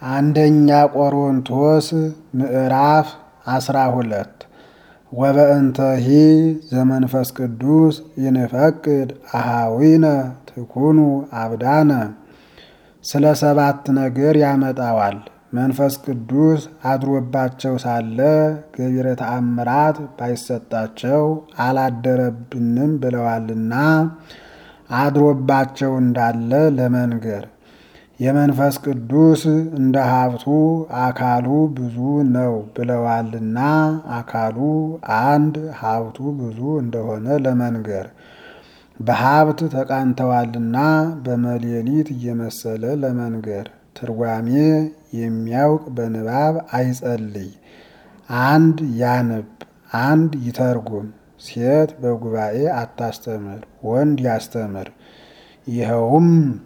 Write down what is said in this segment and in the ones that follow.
አንደኛ ቆሮንቶስ ምዕራፍ አስራ ሁለት ወበእንተሂ ዘመንፈስ ቅዱስ ይንፈቅድ አሃዊነ ትኩኑ አብዳነ ስለ ሰባት ነገር ያመጣዋል። መንፈስ ቅዱስ አድሮባቸው ሳለ ገቢረ ተአምራት ባይሰጣቸው አላደረብንም ብለዋልና አድሮባቸው እንዳለ ለመንገር የመንፈስ ቅዱስ እንደ ሀብቱ አካሉ ብዙ ነው ብለዋልና አካሉ አንድ ሀብቱ ብዙ እንደሆነ ለመንገር በሀብት ተቃንተዋልና በመሌሊት እየመሰለ ለመንገር ትርጓሜ የሚያውቅ በንባብ አይጸልይ፣ አንድ ያንብ፣ አንድ ይተርጉም። ሴት በጉባኤ አታስተምር፣ ወንድ ያስተምር። ይኸውም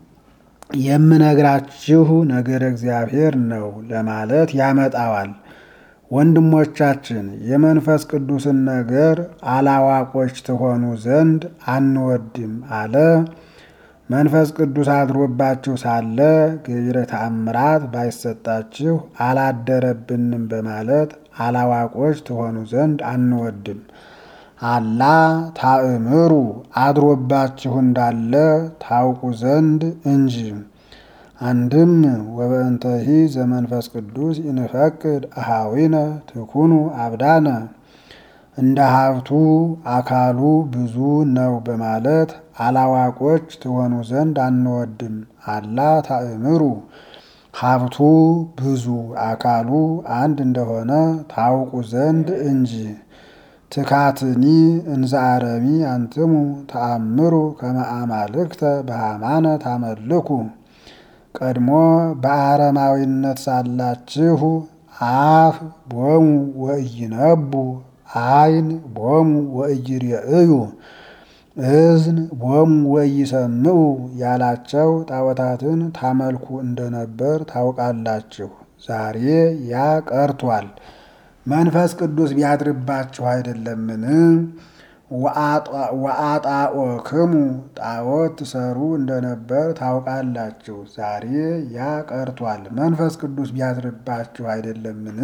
የምነግራችሁ ነገር እግዚአብሔር ነው ለማለት ያመጣዋል። ወንድሞቻችን የመንፈስ ቅዱስን ነገር አላዋቆች ትሆኑ ዘንድ አንወድም አለ። መንፈስ ቅዱስ አድሮባችሁ ሳለ ገቢረ ተአምራት ባይሰጣችሁ አላደረብንም በማለት አላዋቆች ትሆኑ ዘንድ አንወድም። አላ ታእምሩ አድሮባችሁ እንዳለ ታውቁ ዘንድ እንጂ። አንድም ወበእንተሂ ዘመንፈስ ቅዱስ ይንፈቅድ አሃዊነ ትኩኑ አብዳነ እንደ ሀብቱ አካሉ ብዙ ነው በማለት አላዋቆች ትሆኑ ዘንድ አንወድም። አላ ታእምሩ ሀብቱ ብዙ አካሉ አንድ እንደሆነ ታውቁ ዘንድ እንጂ። ትካትኒ እንዘ አረሚ አንትሙ ተአምሩ ከመ አማልክተ በሃማነ ታመልኩ ቀድሞ በአረማዊነት ሳላችሁ አፍ ቦሙ ወኢይነቡ አይን ቦሙ ወኢይሬእዩ እዝን ቦሙ ወኢይሰምዑ ያላቸው ጣዖታትን ታመልኩ እንደነበር ታውቃላችሁ። ዛሬ ያ ቀርቷል። መንፈስ ቅዱስ ቢያድርባችሁ አይደለምን? ወአጣኦክሙ ጣዖት ትሰሩ እንደነበር ታውቃላችሁ። ዛሬ ያ ቀርቷል። መንፈስ ቅዱስ ቢያድርባችሁ አይደለምን?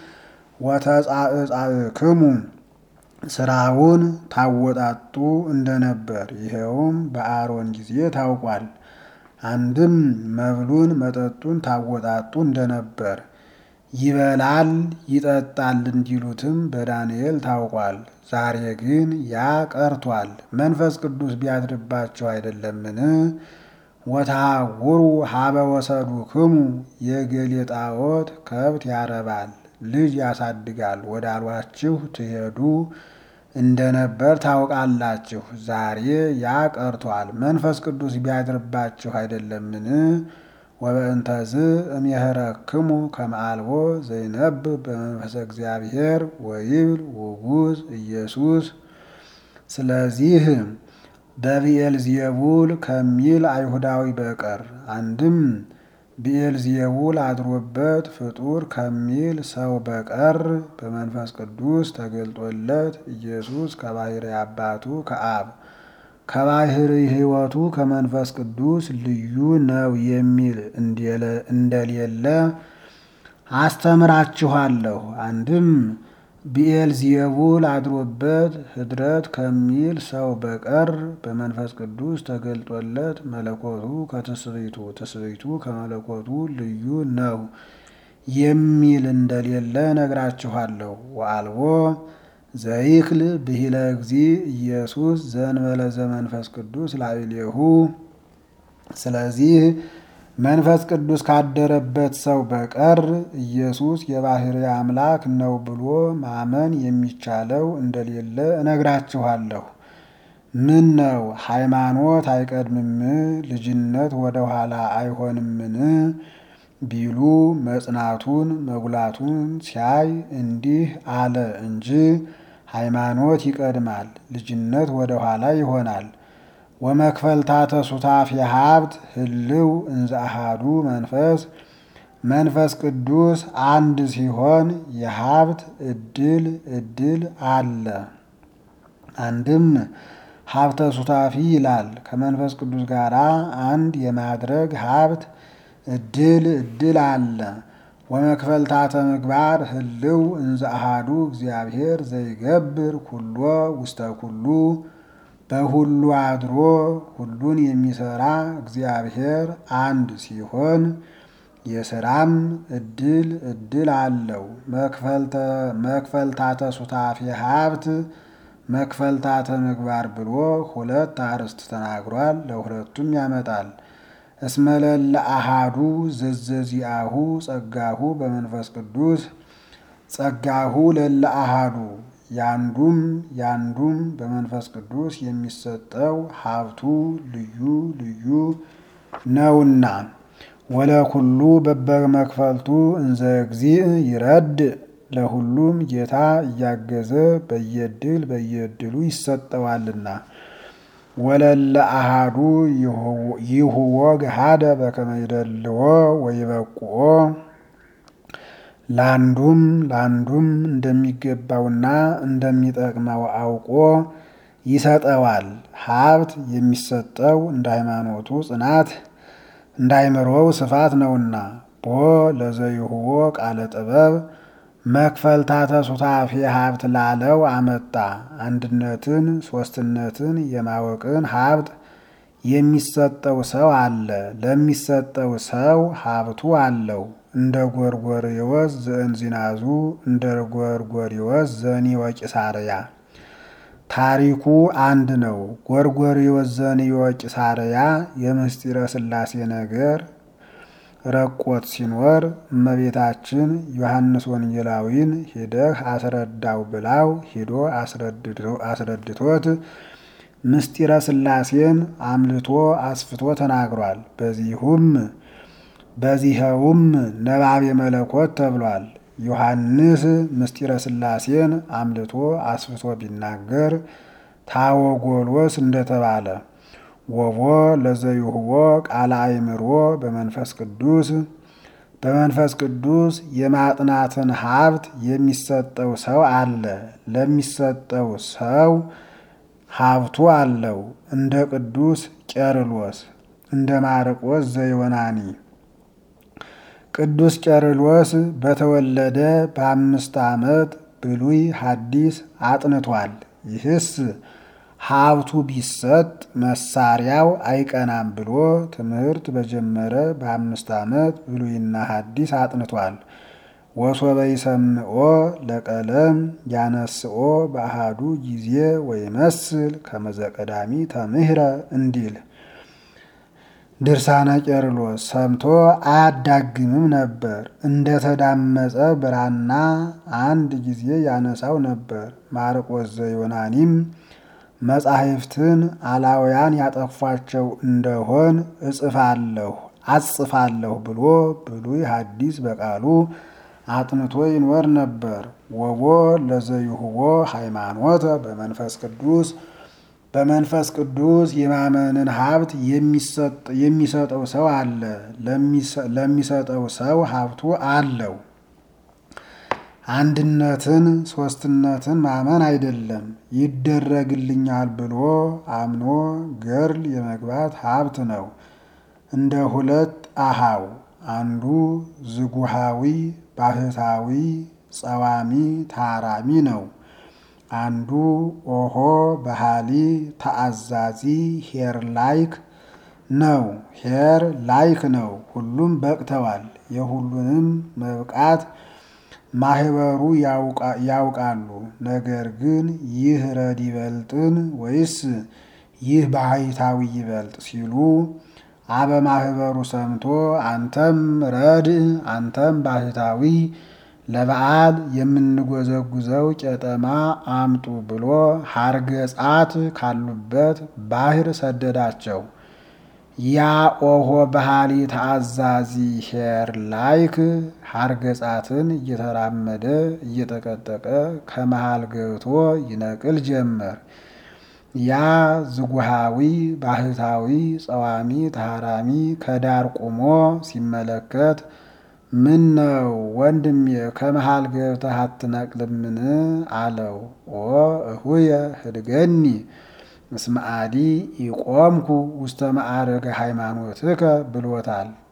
ወተጻእጻእክሙ ስራውን ታወጣጡ እንደነበር ይኸውም በአሮን ጊዜ ታውቋል። አንድም መብሉን መጠጡን ታወጣጡ እንደነበር ይበላል ይጠጣል እንዲሉትም በዳንኤል ታውቋል። ዛሬ ግን ያ ቀርቷል። መንፈስ ቅዱስ ቢያድርባቸው አይደለምን? ወተሃውሩ ሀበ ወሰዱክሙ የገሌ ጣዖት ከብት ያረባል ልጅ ያሳድጋል ወዳሏችሁ ትሄዱ እንደነበር ታውቃላችሁ። ዛሬ ያ ቀርቷል። መንፈስ ቅዱስ ቢያድርባችሁ አይደለምን? ወበእንተዝ እምየህረክሙ ከመ አልቦ ዘይነብብ በመንፈሰ እግዚአብሔር ወይብል ውጉዝ ኢየሱስ። ስለዚህ በብኤልዜቡል ከሚል አይሁዳዊ በቀር አንድም ብኤልዜቡል አድሮበት ፍጡር ከሚል ሰው በቀር በመንፈስ ቅዱስ ተገልጦለት ኢየሱስ ከባሕርይ አባቱ ከአብ ከባሕርይ ሕይወቱ ከመንፈስ ቅዱስ ልዩ ነው የሚል እንደሌለ አስተምራችኋለሁ። አንድም ብኤልዜቡል አድሮበት ህድረት ከሚል ሰው በቀር በመንፈስ ቅዱስ ተገልጦለት መለኮቱ ከትስብእቱ ትስብእቱ ከመለኮቱ ልዩ ነው የሚል እንደሌለ ነግራችኋለሁ። ወአልቦ ዘይክል ብሂለ እግዚ ኢየሱስ ዘእንበለ ዘመንፈስ ቅዱስ ላዕሌሁ። ስለዚህ መንፈስ ቅዱስ ካደረበት ሰው በቀር ኢየሱስ የባሕርይ አምላክ ነው ብሎ ማመን የሚቻለው እንደሌለ እነግራችኋለሁ። ምን ነው ሃይማኖት አይቀድምም? ልጅነት ወደ ኋላ አይሆንምን? ቢሉ መጽናቱን መጉላቱን ሲያይ እንዲህ አለ እንጂ ሃይማኖት ይቀድማል፣ ልጅነት ወደ ኋላ ይሆናል። ወመክፈልታተ ሱታፍ የሀብት ህልው እንዘ አሃዱ መንፈስ መንፈስ ቅዱስ አንድ ሲሆን የሀብት እድል እድል አለ። አንድም ሀብተ ሱታፊ ይላል ከመንፈስ ቅዱስ ጋር አንድ የማድረግ ሀብት እድል እድል አለ። ወመክፈልታተ ምግባር ህልው እንዘ አሃዱ እግዚአብሔር ዘይገብር ኩሎ ውስተ ኩሉ በሁሉ አድሮ ሁሉን የሚሰራ እግዚአብሔር አንድ ሲሆን የስራም እድል እድል አለው። መክፈልታተ ሱታፌ ሀብት መክፈልታተ ምግባር ብሎ ሁለት አርዕስት ተናግሯል። ለሁለቱም ያመጣል። እስመለለ አሃዱ ዘዘዚአሁ ጸጋሁ በመንፈስ ቅዱስ ጸጋሁ ለለ አሃዱ ያንዱም ያንዱም በመንፈስ ቅዱስ የሚሰጠው ሀብቱ ልዩ ልዩ ነውና ወለኩሉ በበመክፈልቱ እንዘ እግዚእ ይረድ ለሁሉም ጌታ እያገዘ በየድል በየድሉ ይሰጠዋልና ወለለ አሃዱ ይሁዎ ገሃደ በከመ ይደልዎ ወይበቁኦ ለአንዱም ለአንዱም እንደሚገባውና እንደሚጠቅመው አውቆ ይሰጠዋል። ሀብት የሚሰጠው እንደ ሃይማኖቱ ጽናት እንደ አይምሮው ስፋት ነውና ቦ ለዘይሁዎ ቃለ ጥበብ መክፈልታተ ሱታፌ ሀብት ላለው አመጣ። አንድነትን ሶስትነትን የማወቅን ሀብት የሚሰጠው ሰው አለ። ለሚሰጠው ሰው ሀብቱ አለው። እንደ ጎርጎርዮስ ዘእንዚናዙ እንደ ጎርጎርዮስ ዘኒወ ቂሳርያ ታሪኩ አንድ ነው። ጎርጎርዮስ ዘኒወ ቂሳርያ የምስጢረ ሥላሴ ነገር ረቆት ሲኖር እመቤታችን ዮሐንስ ወንጌላዊን ሂደህ አስረዳው ብላው ሂዶ አስረድቶት ምስጢረ ሥላሴን አምልቶ አስፍቶ ተናግሯል። በዚሁም በዚኸውም ነባቤ መለኮት ተብሏል። ዮሐንስ ምስጢረ ሥላሴን አምልቶ አስፍቶ ቢናገር ታወጎሎስ እንደተባለ ወቦ ለዘይሁዎ ቃለ አእምሮ በመንፈስ ቅዱስ በመንፈስ ቅዱስ የማጥናትን ሀብት የሚሰጠው ሰው አለ። ለሚሰጠው ሰው ሀብቱ አለው። እንደ ቅዱስ ቄርሎስ እንደ ማርቆስ ዘዮናኒ ቅዱስ ቄርሎስ በተወለደ በአምስት ዓመት ብሉይ ሐዲስ አጥንቷል። ይህስ ሀብቱ ቢሰጥ መሳሪያው አይቀናም ብሎ ትምህርት በጀመረ በአምስት ዓመት ብሉይና ሐዲስ አጥንቷል። ወሶበ ይሰምዖ ለቀለም ያነስኦ በአሃዱ ጊዜ ወይመስል ከመዘቀዳሚ ተምህረ እንዲል ድርሳነ ቄርሎስ ሰምቶ አያዳግምም ነበር። እንደተዳመጸ ብራና አንድ ጊዜ ያነሳው ነበር። ማርቆስ ዘዮናኒም መጻሕፍትን አላውያን ያጠፏቸው እንደሆን እጽፋለሁ አጽፋለሁ ብሎ ብሉይ ሐዲስ በቃሉ አጥንቶ ይኖር ነበር። ወቦ ለዘይሁቦ ሃይማኖተ በመንፈስ ቅዱስ በመንፈስ ቅዱስ የማመንን ሀብት የሚሰጠው ሰው አለ። ለሚሰጠው ሰው ሀብቱ አለው። አንድነትን ሶስትነትን ማመን አይደለም፣ ይደረግልኛል ብሎ አምኖ ገርል የመግባት ሀብት ነው። እንደ ሁለት አሃው አንዱ ዝጉሃዊ ባህታዊ ጸዋሚ ታራሚ ነው። አንዱ ኦሆ ባህሊ ተአዛዚ ሄር ላይክ ነው። ሄር ላይክ ነው። ሁሉም በቅተዋል። የሁሉንም መብቃት ማህበሩ ያውቃሉ። ነገር ግን ይህ ረድ ይበልጥን ወይስ ይህ ባህታዊ ይበልጥ ሲሉ አበ ማህበሩ ሰምቶ አንተም ረድ አንተም ባህታዊ ለበዓል የምንጎዘጉዘው ቄጠማ አምጡ ብሎ ሀርገጻት ካሉበት ባህር ሰደዳቸው። ያ ኦሆ ባህሊ ተአዛዚ ሄር ላይክ ሀርገጻትን እየተራመደ እየጠቀጠቀ ከመሃል ገብቶ ይነቅል ጀመር። ያ ዝጉሃዊ ባህታዊ ጸዋሚ ተሃራሚ ከዳር ቆሞ ሲመለከት ምን ነው ወንድሜ ከመሃል ገብተህ አትነቅልምን? አለው። ኦ እሁየ ህድገኒ እስመ አዲ ኢቆምኩ ውስተ ማዕረገ ሃይማኖትከ ብሎታል።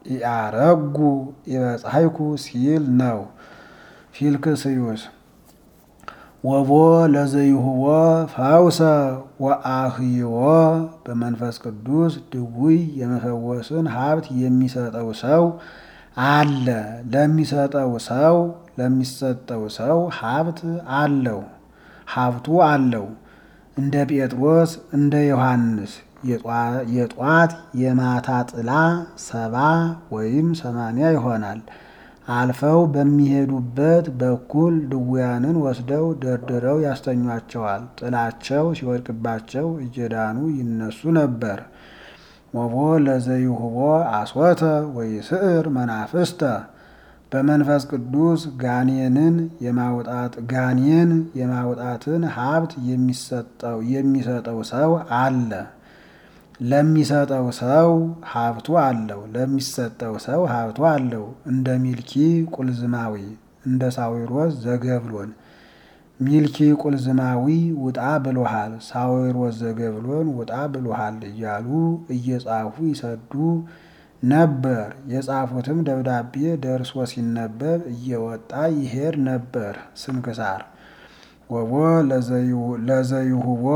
ኢአረጉ ኢበጻሕኩ ሲል ነው። ፊልክስዩስ ወቦ ለዘይሁቦ ፈውሰ ወአህይዎ በመንፈስ ቅዱስ ድውይ የመፈወስን ሀብት የሚሰጠው ሰው አለ። ለሚሰጠው ሰው ለሚሰጠው ሰው ሀብት አለው ሀብቱ አለው። እንደ ጴጥሮስ እንደ ዮሐንስ የጧት የማታ ጥላ ሰባ ወይም ሰማንያ ይሆናል። አልፈው በሚሄዱበት በኩል ድውያንን ወስደው ደርድረው ያስተኟቸዋል። ጥላቸው ሲወድቅባቸው እየዳኑ ይነሱ ነበር። ወቦ ለዘይሁቦ አስወተ ወይስዕር መናፍስተ በመንፈስ ቅዱስ ጋኔንን የማውጣት ጋኔን የማውጣትን ሀብት የሚሰጠው የሚሰጠው ሰው አለ። ለሚሰጠው ሰው ሀብቱ አለው። ለሚሰጠው ሰው ሀብቱ አለው። እንደ ሚልኪ ቁልዝማዊ እንደ ሳዊሮስ ዘገብሎን ሚልኪ ቁልዝማዊ ውጣ ብሎሃል፣ ሳዊሮስ ዘገብሎን ውጣ ብሎሃል እያሉ እየጻፉ ይሰዱ ነበር። የጻፉትም ደብዳቤ ደርሶ ሲነበብ እየወጣ ይሄድ ነበር። ስንክሳር ወቦ ለዘይሁቦ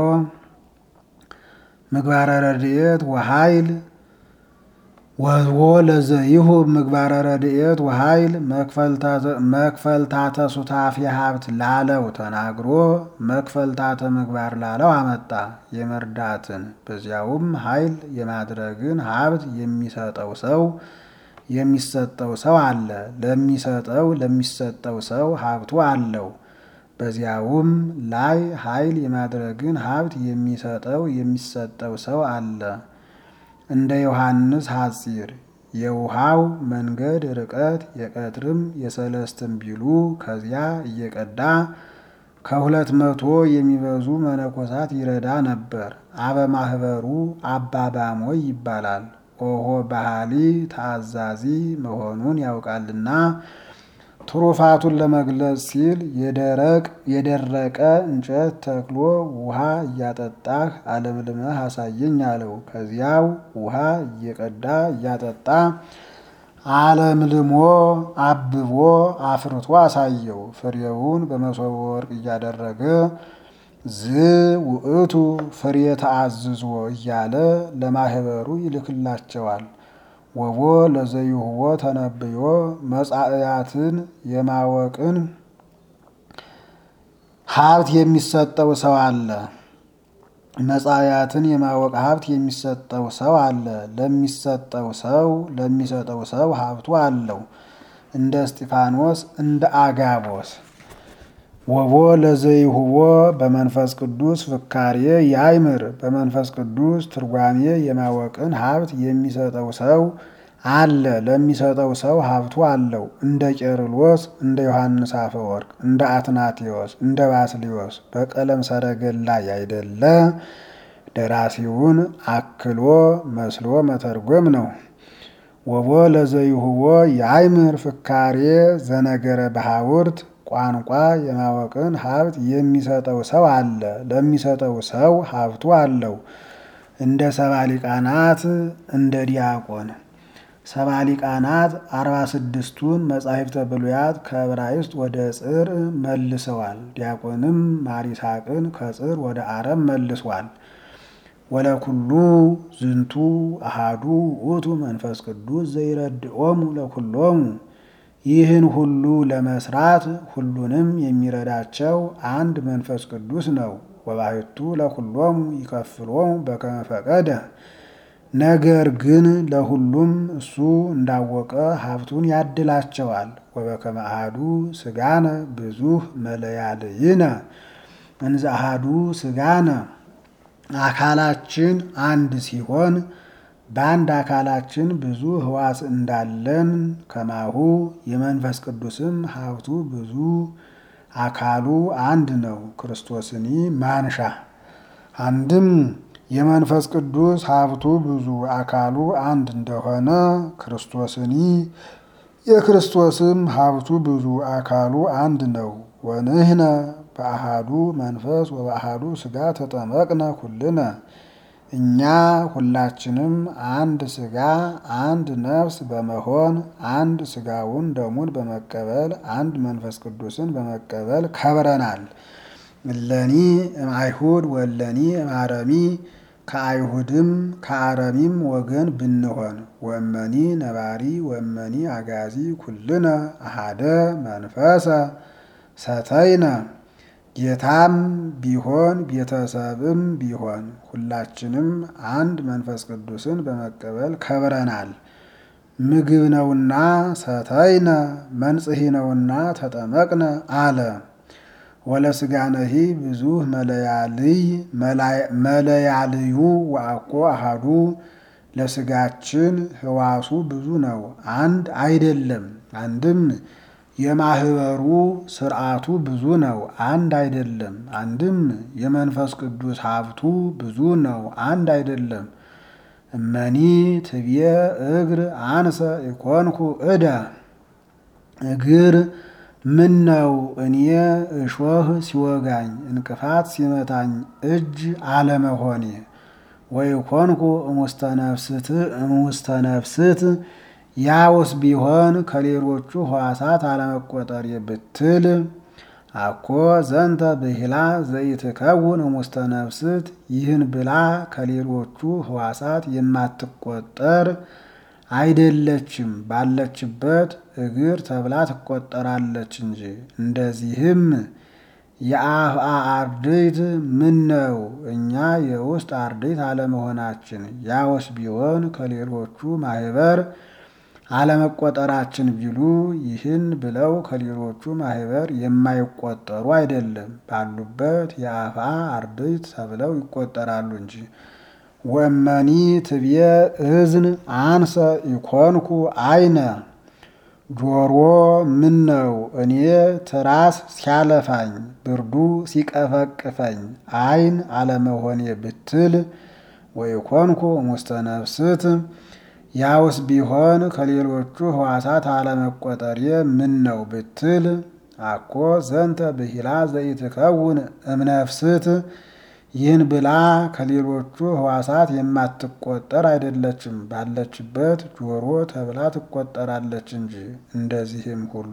ምግባረ ረድኤት ወኃይል ወቦ ለዘይሁብ ምግባረ ረድኤት ወኃይል መክፈልታተ ሱታፌ ሀብት ላለው ተናግሮ መክፈልታተ ምግባር ላለው አመጣ። የመርዳትን በዚያውም ኃይል የማድረግን ሀብት የሚሰጠው ሰው የሚሰጠው ሰው አለ። ለሚሰጠው ለሚሰጠው ሰው ሀብቱ አለው። በዚያውም ላይ ኃይል የማድረግን ሀብት የሚሰጠው የሚሰጠው ሰው አለ። እንደ ዮሐንስ ሐጺር የውሃው መንገድ ርቀት የቀትርም የሰለስትም ቢሉ ከዚያ እየቀዳ ከሁለት መቶ የሚበዙ መነኮሳት ይረዳ ነበር። አበ ማህበሩ አባባሞይ ይባላል። ኦሆ ባህሊ ታዛዚ መሆኑን ያውቃልና ትሩፋቱን ለመግለጽ ሲል የደረቅ የደረቀ እንጨት ተክሎ ውሃ እያጠጣህ አለምልመህ አሳየኝ አለው። ከዚያው ውሃ እየቀዳ እያጠጣ አለምልሞ አብቦ አፍርቶ አሳየው። ፍሬውን በመሶበ ወርቅ እያደረገ ዝ ውእቱ ፍሬ ተአዝዞ እያለ ለማህበሩ ይልክላቸዋል። ወቦ ለዘይሁቦ ተነብዮ መጻእያትን የማወቅን ሀብት የሚሰጠው ሰው አለ። መጻእያትን የማወቅ ሀብት የሚሰጠው ሰው አለ። ለሚሰጠው ሰው ለሚሰጠው ሰው ሀብቱ አለው። እንደ እስጢፋኖስ እንደ አጋቦስ ወቦ ለዘይሁቦ በመንፈስ ቅዱስ ፍካሬ ያይምር በመንፈስ ቅዱስ ትርጓሜ የማወቅን ሀብት የሚሰጠው ሰው አለ። ለሚሰጠው ሰው ሀብቱ አለው። እንደ ቄርሎስ እንደ ዮሐንስ አፈወርቅ እንደ አትናቴዎስ እንደ ባስሊዮስ በቀለም ሰረገላ ያይደለ ደራሲውን አክሎ መስሎ መተርጎም ነው። ወቦ ለዘይሁቦ ያይምር ፍካሬ ዘነገረ በሐውርት ቋንቋ የማወቅን ሀብት የሚሰጠው ሰው አለ። ለሚሰጠው ሰው ሀብቱ አለው። እንደ ሰባ ሊቃናት እንደ ዲያቆን ሰባ ሊቃናት አርባ ስድስቱን መጻሕፍተ ብሉያት ከዕብራይስጥ ወደ ጽር መልሰዋል። ዲያቆንም ማሪሳቅን ከጽር ወደ አረም መልሷል። ወለኩሉ ዝንቱ አሃዱ ውእቱ መንፈስ ቅዱስ ዘይረድኦሙ ለኩሎሙ ይህን ሁሉ ለመስራት ሁሉንም የሚረዳቸው አንድ መንፈስ ቅዱስ ነው። ወባሕቱ ለኩሎሙ ይከፍሎሙ በከመ ፈቀደ ነገር ግን ለሁሉም እሱ እንዳወቀ ሀብቱን ያድላቸዋል። ወበከመ አሐዱ ሥጋነ ብዙኅ መለያልይነ እንዘ አሐዱ ሥጋነ አካላችን አንድ ሲሆን በአንድ አካላችን ብዙ ሕዋስ እንዳለን ከማሁ የመንፈስ ቅዱስም ሀብቱ ብዙ አካሉ አንድ ነው። ክርስቶስኒ ማንሻ አንድም የመንፈስ ቅዱስ ሀብቱ ብዙ አካሉ አንድ እንደሆነ ክርስቶስኒ የክርስቶስም ሀብቱ ብዙ አካሉ አንድ ነው። ወንህነ በአሃዱ መንፈስ ወበአሃዱ ሥጋ ተጠመቅነ ኩልነ እኛ ሁላችንም አንድ ሥጋ አንድ ነፍስ በመሆን አንድ ሥጋውን ደሙን በመቀበል አንድ መንፈስ ቅዱስን በመቀበል ከብረናል። እለኒ እምአይሁድ ወለኒ እምአረሚ ከአይሁድም ከአረሚም ወገን ብንሆን ወእመኒ ነባሪ ወእመኒ አጋዚ ኩልነ አሃደ መንፈሰ ሰተይነ ጌታም ቢሆን ቤተሰብም ቢሆን ሁላችንም አንድ መንፈስ ቅዱስን በመቀበል ከብረናል። ምግብ ነውና ሰተይነ መንጽሒ ነውና ተጠመቅነ አለ። ወለስጋነሂ ብዙ መለያልይ መለያልዩ ወአኮ አሃዱ ለስጋችን ህዋሱ ብዙ ነው፣ አንድ አይደለም። አንድም የማህበሩ ስርዓቱ ብዙ ነው፣ አንድ አይደለም። አንድም የመንፈስ ቅዱስ ሀብቱ ብዙ ነው፣ አንድ አይደለም። እመኒ ትብየ እግር አንሰ ኢኮንኩ እደ እግር ምን ነው እኔ እሾህ ሲወጋኝ እንቅፋት ሲመታኝ እጅ አለመሆኔ ወይ ኮንኩ እሙስተ ነፍስት ያውስ ቢሆን ከሌሎቹ ሕዋሳት አለመቆጠር ብትል አኮ ዘንተ ብሂላ ዘይትከውን እሙስተ ነፍስት ይህን ብላ ከሌሎቹ ሕዋሳት የማትቆጠር አይደለችም፣ ባለችበት እግር ተብላ ትቆጠራለች እንጂ። እንደዚህም የአፍአ አርድእት ምን ነው እኛ የውስጥ አርድእት አለመሆናችን ያውስ ቢሆን ከሌሎቹ ማህበር አለመቆጠራችን ቢሉ ይህን ብለው ከሌሎቹ ማህበር የማይቆጠሩ አይደለም፣ ባሉበት የአፍአ አርድእት ተብለው ይቆጠራሉ እንጂ። ወመኒ ትብየ እዝን አንሰ ኢኮንኩ አይነ ጆሮ ምን ነው እኔ ትራስ ሲያለፋኝ ብርዱ ሲቀፈቅፈኝ አይን አለመሆኔ ብትል ወኢኮንኩ እሙስተ ነፍስት ያውስ ቢሆን ከሌሎቹ ሕዋሳት አለመቆጠሬ ምን ነው ብትል አኮ ዘንተ ብሂላ ዘይትከውን እምነፍስት ይህን ብላ ከሌሎቹ ሕዋሳት የማትቆጠር አይደለችም፣ ባለችበት ጆሮ ተብላ ትቆጠራለች እንጂ። እንደዚህም ሁሉ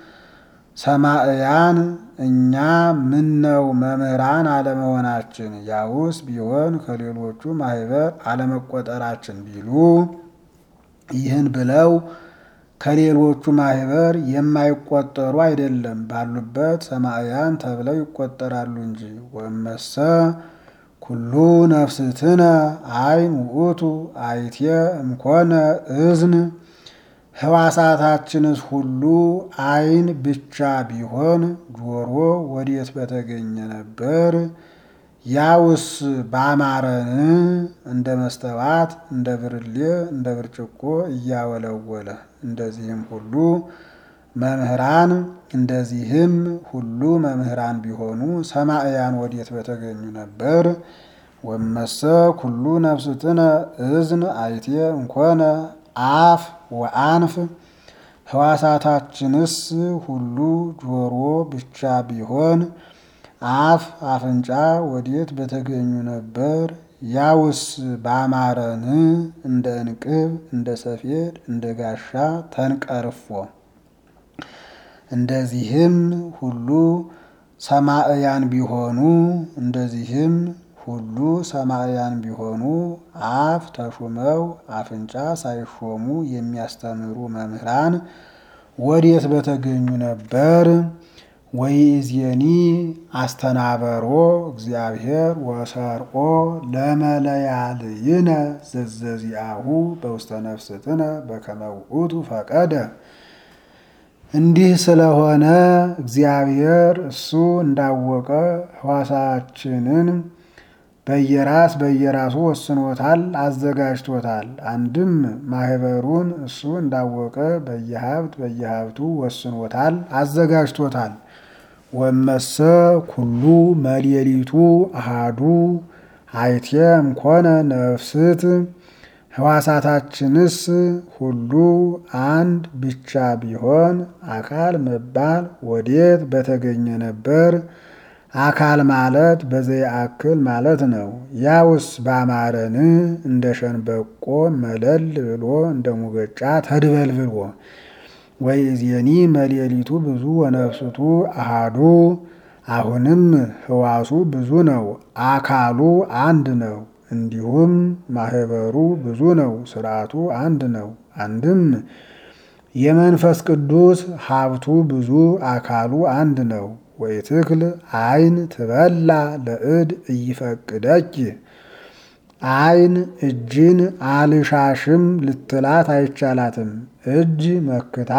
ሰማዕያን እኛ ምነው መምህራን አለመሆናችን ያውስ ቢሆን ከሌሎቹ ማህበር አለመቆጠራችን ቢሉ ይህን ብለው ከሌሎቹ ማህበር የማይቆጠሩ አይደለም፣ ባሉበት ሰማዕያን ተብለው ይቆጠራሉ እንጂ። ወመሰ ኩሉ ነፍስትነ አይን ውእቱ አይቴ እምኮነ እዝን ሕዋሳታችንስ ሁሉ አይን ብቻ ቢሆን ጆሮ ወዴት በተገኘ ነበር? ያውስ ባማረን እንደ መስተዋት እንደ ብርሌ እንደ ብርጭቆ እያወለወለ እንደዚህም ሁሉ መምህራን እንደዚህም ሁሉ መምህራን ቢሆኑ ሰማዕያን ወዴት በተገኙ ነበር? ወመሰ ኩሉ ነፍስትነ እዝን አይቴ እንኮነ አፍ ወአንፍ ሕዋሳታችንስ ሁሉ ጆሮ ብቻ ቢሆን አፍ አፍንጫ ወዴት በተገኙ ነበር? ያውስ ባማረን እንደ እንቅብ እንደ ሰፌድ እንደ ጋሻ ተንቀርፎ እንደዚህም ሁሉ ሰማዕያን ቢሆኑ እንደዚህም ሁሉ ሰማዕያን ቢሆኑ አፍ ተሹመው አፍንጫ ሳይሾሙ የሚያስተምሩ መምህራን ወዴት በተገኙ ነበር? ወይእዜኒ አስተናበሮ እግዚአብሔር ወሰርቆ ለመለያልይነ ዘዘዚአሁ በውስተ ነፍስትነ በከመ ውእቱ ፈቀደ። እንዲህ ስለሆነ እግዚአብሔር እሱ እንዳወቀ ሕዋሳችንን በየራስ በየራሱ ወስኖታል፣ አዘጋጅቶታል። አንድም ማህበሩን እሱ እንዳወቀ በየሀብት በየሀብቱ ወስኖታል፣ አዘጋጅቶታል። ወመሰ ኩሉ መሌሊቱ አሃዱ አይቴም ኮነ ነፍስት ሕዋሳታችንስ ሁሉ አንድ ብቻ ቢሆን አካል መባል ወዴት በተገኘ ነበር? አካል ማለት በዘየአክል ማለት ነው። ያውስ ባማረን እንደ ሸንበቆ መለል ብሎ እንደ ሙገጫ ተድበልብሎ ወይእዜኒ መሌሊቱ ብዙ ወነፍስቱ አሃዱ አሁንም ህዋሱ ብዙ ነው፣ አካሉ አንድ ነው። እንዲሁም ማህበሩ ብዙ ነው፣ ስርዓቱ አንድ ነው። አንድም የመንፈስ ቅዱስ ሀብቱ ብዙ አካሉ አንድ ነው። ወይትክል አይን ትበላ ለእድ እይፈቅደች አይን እጅን አልሻሽም ልትላት አይቻላትም። እጅ መክታ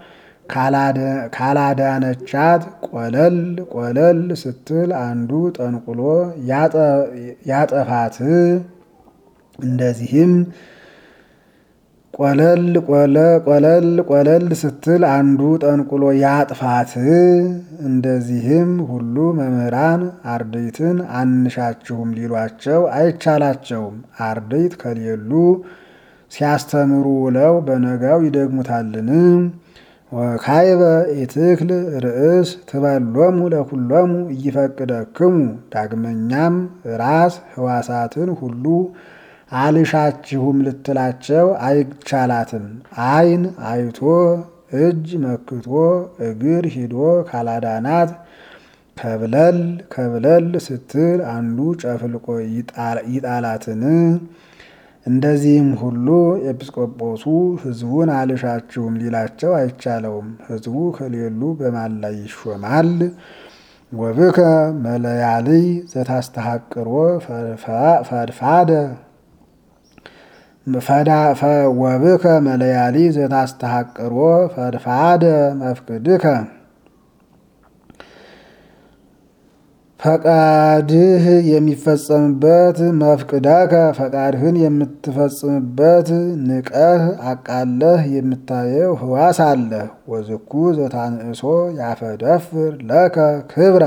ካላዳነቻት ቆለል ቆለል ስትል አንዱ ጠንቁሎ ያጠፋት። እንደዚህም ቆለል ቆለል ቆለል ስትል አንዱ ጠንቁሎ ያጥፋት። እንደዚህም ሁሉ መምህራን አርድእትን አንሻችሁም ሊሏቸው አይቻላቸውም። አርድእት ከሌሉ ሲያስተምሩ ውለው በነጋው ይደግሙታልን? ወካይበ ኢትክል ርእስ ትበሎሙ ለኩሎሙ እይፈቅደክሙ። ዳግመኛም ራስ ህዋሳትን ሁሉ አልሻችሁም ልትላቸው አይቻላትም። አይን አይቶ እጅ መክቶ እግር ሂዶ ካላዳናት ከብለል ከብለል ስትል አንዱ ጨፍልቆ ይጣላትን። እንደዚህም ሁሉ ኤጲስቆጶሱ ሕዝቡን አልሻችሁም ሊላቸው አይቻለውም። ሕዝቡ ከሌሉ በማን ላይ ይሾማል? ወብከ መለያልይ ዘታስተሐቅሮ ፈድፋደ ወብከ መለያሊ ዘታስተሐቅሮ ፈድፋደ መፍቅድከ ፈቃድህ የሚፈጸምበት መፍቅዳከ ፈቃድህን የምትፈጽምበት ንቀህ አቃለህ የምታየው ህዋስ አለህ። ወዝኩ ዘታንእሶ ያፈደፍር ለከ ክብረ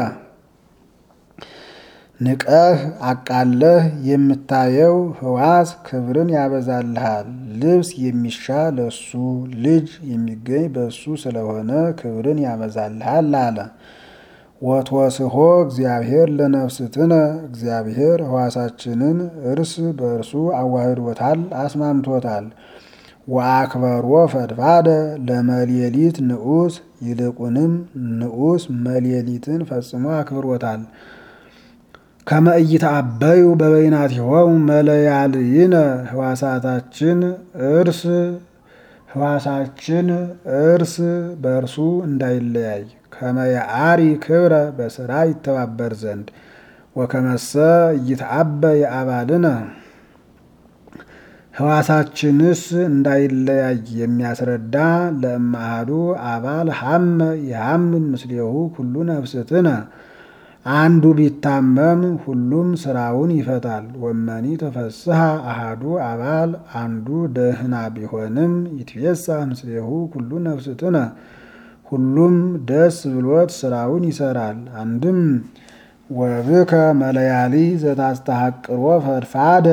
ንቀህ አቃለህ የምታየው ህዋስ ክብርን ያበዛልሃል። ልብስ የሚሻል ለሱ ልጅ የሚገኝ በሱ ስለሆነ ክብርን ያበዛልሃል አለ። ወትወስሆ እግዚአብሔር ለነፍስትነ እግዚአብሔር ህዋሳችንን እርስ በእርሱ አዋህዶታል፣ አስማምቶታል። ወአክበሮ ፈድፋደ ለመሌሊት ንዑስ ይልቁንም ንዑስ መሌሊትን ፈጽሞ አክብሮታል። ከመ ኢይትአበዩ በበይናቲሆሙ መለያልይነ ህዋሳታችን እርስ ህዋሳችን እርስ በእርሱ እንዳይለያይ ከመ የአሪ ክብረ በስራ ይተባበር ዘንድ ወከመሰ ኢይትአበይ አባልነ ህዋሳችንስ እንዳይለያይ የሚያስረዳ ለእማሃዱ አባል ሐመ የሐምም ምስሌሁ ኩሉ ነፍስትነ አንዱ ቢታመም ሁሉም ስራውን ይፈታል። ወመኒ ተፈስሐ አሃዱ አባል አንዱ ደህና ቢሆንም ይትፌሳ ምስሌሁ ኩሉ ነፍስትነ ሁሉም ደስ ብሎት ስራውን ይሰራል። አንድም ወብከ መለያሊ ዘታስተሐቅሮ ፈድፋደ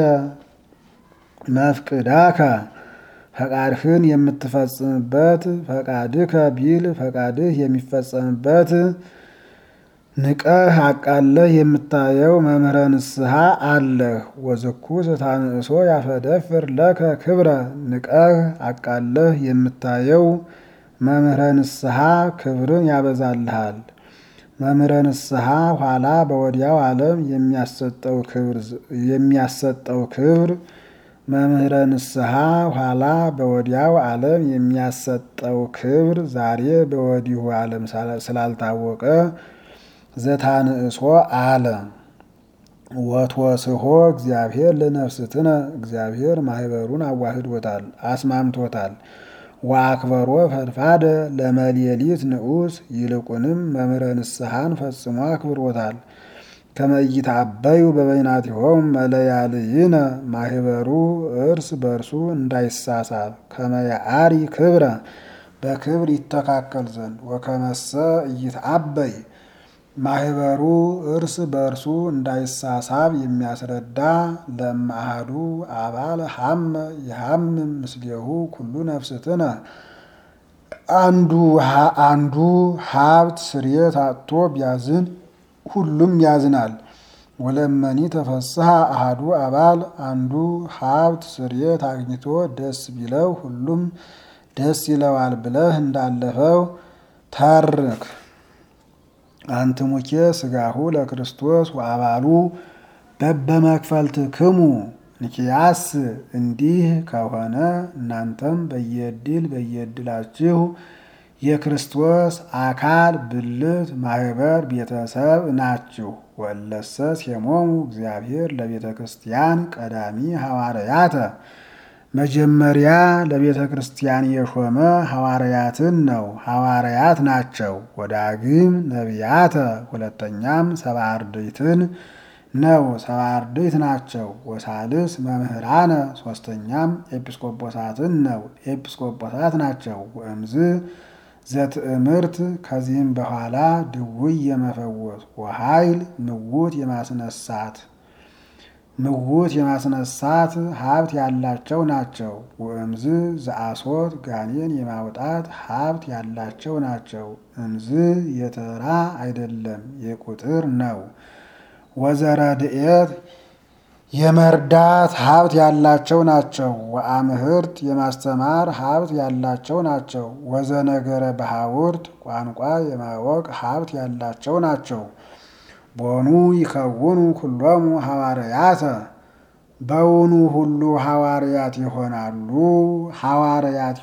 መፍቅዳከ ፈቃድህን የምትፈጽምበት ፈቃድከ ቢል ፈቃድህ የሚፈጸምበት ንቀህ አቃለህ የምታየው መምህረ ንስሐ አለህ። ወዝኩ ዘታንእሶ ያፈደፍር ለከ ክብረ ንቀህ አቃለህ የምታየው መምህረ ንስሐ ክብርን ያበዛልሃል። መምህረ ንስሐ ኋላ በወዲያው ዓለም የሚያሰጠው ክብር መምህረ ንስሐ ኋላ በወዲያው ዓለም የሚያሰጠው ክብር ዛሬ በወዲሁ ዓለም ስላልታወቀ ዘታንእሶ አለ። ወትወስሆ እግዚአብሔር ለነፍስትነ እግዚአብሔር ማህበሩን አዋህዶታል፣ አስማምቶታል። ወአክበሮ ፈድፋደ ለመሌሊት ንዑስ ይልቁንም መምህረ ንስሐን ፈጽሞ አክብሮታል። ከመ ኢይትአበዩ በበይናቲሆሙ መለያልይነ ማህበሩ እርስ በርሱ እንዳይሳሳብ ከመ የአሪ ክብረ በክብር ይተካከል ዘንድ ወከመሰ ኢይትአበይ ማህበሩ እርስ በእርሱ እንዳይሳሳብ የሚያስረዳ ለእምአሐዱ አባል ሐመ የሐምም ምስሌሁ ኩሉ ነፍስትነ አንዱ አንዱ ሀብት ስርየት አጥቶ ቢያዝን ሁሉም ያዝናል። ወለመኒ ተፈስሐ አሃዱ አባል አንዱ ሀብት ስርየት አግኝቶ ደስ ቢለው ሁሉም ደስ ይለዋል ብለህ እንዳለፈው ተርክ። አንትሙኬ ስጋሁ ለክርስቶስ ወአባሉ በበመክፈልትክሙ ንኪያስ እንዲህ ከሆነ እናንተም በየድል በየድላችሁ የክርስቶስ አካል ብልት ማህበር ቤተሰብ ናችሁ። ወለሰ ሴሞሙ እግዚአብሔር ለቤተ ክርስቲያን ቀዳሚ ሐዋርያተ መጀመሪያ ለቤተ ክርስቲያን የሾመ ሐዋርያትን ነው፣ ሐዋርያት ናቸው። ወዳግም ነቢያተ ሁለተኛም ሰብዓ አርድእትን ነው፣ ሰብዓ አርድእት ናቸው። ወሳልስ መምህራነ ሶስተኛም ኤጲስቆጶሳትን ነው፣ ኤጲስቆጶሳት ናቸው። ወእምዝ ዘትእምርት ከዚህም በኋላ ድውይ የመፈወስ ወኃይል ምውት የማስነሳት ምውት የማስነሳት ሀብት ያላቸው ናቸው። ወእምዝ ዘአሶት ጋኔን የማውጣት ሀብት ያላቸው ናቸው። እምዝ የተራ አይደለም የቁጥር ነው። ወዘረድኤት የመርዳት ሀብት ያላቸው ናቸው። ወአምህርት የማስተማር ሀብት ያላቸው ናቸው። ወዘነገረ በሐውርት ቋንቋ የማወቅ ሀብት ያላቸው ናቸው። ቦኑ ይከውኑ ኩሎሙ ሐዋርያተ በውኑ ሁሉ ሐዋርያት ይሆናሉ? ሐዋርያት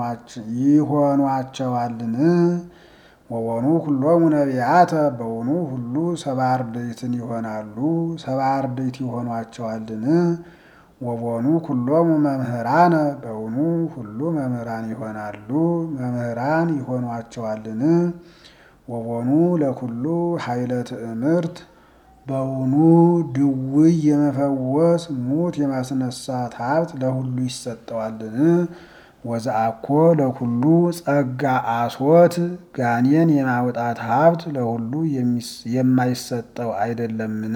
ይሆኗቸዋልን? ወቦኑ ኩሎሙ ነቢያተ በውኑ ሁሉ ሰብዓ አርድእትን ይሆናሉ? ሰብዓ አርድእት ይሆኗቸዋልን? ወቦኑ ኩሎሙ መምህራነ በውኑ ሁሉ መምህራን ይሆናሉ? መምህራን ይሆኗቸዋልን? ወቦኑ ለኩሉ ኃይለ ትእምርት በውኑ ድውይ የመፈወስ ሙት የማስነሳት ሀብት ለሁሉ ይሰጠዋልን? ወዘአኮ ለኩሉ ጸጋ አሶት ጋኔን የማውጣት ሀብት ለሁሉ የማይሰጠው አይደለምን?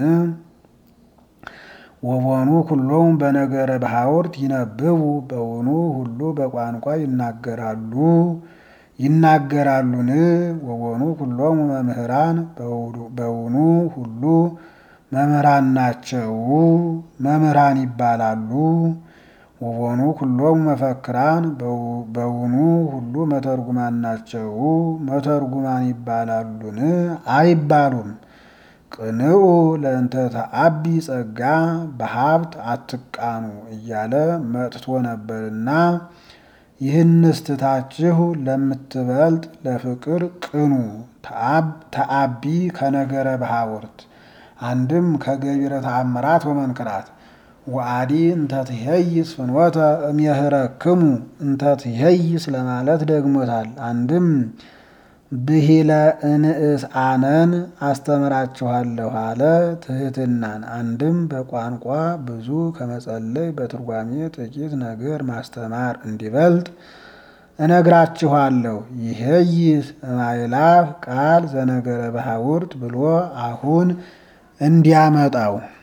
ወቦኑ ኩሎሙ በነገረ በሐውርት ይነብቡ በውኑ ሁሉ በቋንቋ ይናገራሉ ይናገራሉን? ወቦኑ ኩሎሙ መምህራን በውኑ ሁሉ መምህራን ናቸው መምህራን ይባላሉ? ወቦኑ ኩሎሙ መፈክራን በውኑ ሁሉ መተርጉማን ናቸው መተርጉማን ይባላሉን? አይባሉም። ቅንኡ ለእንተ ተአቢ ጸጋ በሀብት አትቃኑ እያለ መጥቶ ነበርና ይህንስ ትታችሁ ለምትበልጥ ለፍቅር ቅኑ። ተአቢ ከነገረ በሐውርት አንድም ከገቢረ ተአምራት ወመንክራት ወአዲ እንተ ትሄይስ ፍኖተ እምየህረክሙ እንተ ትሄይስ ለማለት ደግሞታል። አንድም ብሂለ እንእስ አነን አስተምራችኋለሁ አለ ትህትናን። አንድም በቋንቋ ብዙ ከመጸለይ በትርጓሜ ጥቂት ነገር ማስተማር እንዲበልጥ እነግራችኋለሁ። ይሄይስ እማይላፍ ቃል ዘነገረ በሐውርት ብሎ አሁን እንዲያመጣው